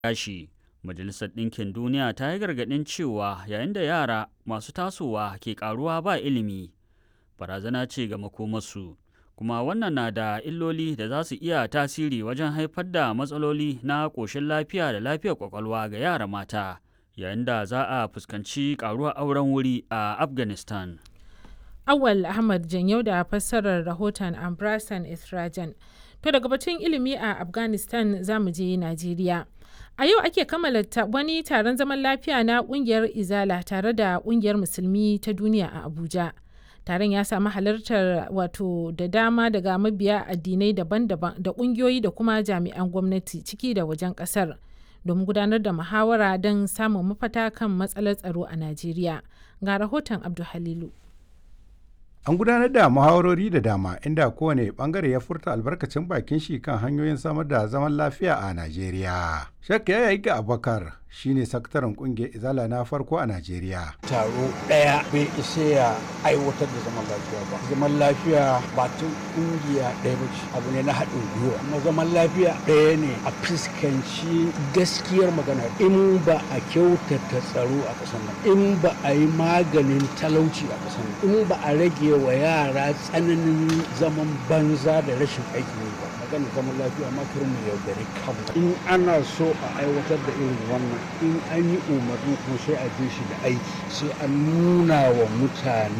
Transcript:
gashi. Majalisar Ɗinkin Duniya ta yi gargaɗin cewa yayin da yara masu tasowa ke ƙaruwa ba ilimi, barazana ce ga makomarsu. Kuma wannan na da illoli da za su iya tasiri wajen haifar da matsaloli na ƙoshin lafiya da lafiyar ƙwaƙwalwa ga yara mata, yayin da za a fuskanci ƙaruwar auren wuri a Afghanistan. Awal Ahmad Janyau da fassarar rahoton Ambrasan Israjan. To daga batun ilimi a Afghanistan za mu je Najeriya. A yau ake kammala wani taron zaman lafiya na kungiyar Izala tare da kungiyar Musulmi ta duniya a Abuja. Taron ya samu halartar wato da dama daga mabiya addinai daban-daban da kungiyoyi da kuma jami'an gwamnati ciki da wajen kasar domin gudanar da muhawara don samun mafata kan matsalar tsaro a Najeriya. Ga rahoton Abdul Halilu. An gudanar da muhawarori da dama inda kowane bangare ya furta albarkacin bakin shi kan hanyoyin samar da zaman lafiya a Najeriya. Shakka ya yi ga Abubakar shine sakataren kungiyar Izala na farko a Najeriya. Taro ɗaya bai isa ya aiwatar da zaman lafiya ba. Zaman lafiya ba tun kungiya ɗaya ba ce abu ne na haɗin gwiwa. Amma zaman lafiya ɗaya ne a fuskanci gaskiyar magana in ba a kyautata tsaro a ƙasar nan in ba a yi maganin talauci a ƙasar nan in ba a rage wa yara tsananin zaman banza da rashin aikin yi ba magana zaman lafiya ma kar mu yaudare kanmu in ana so a aiwatar da irin wannan in an yi umarni kuma sai a bi shi da aiki sai an nuna wa mutane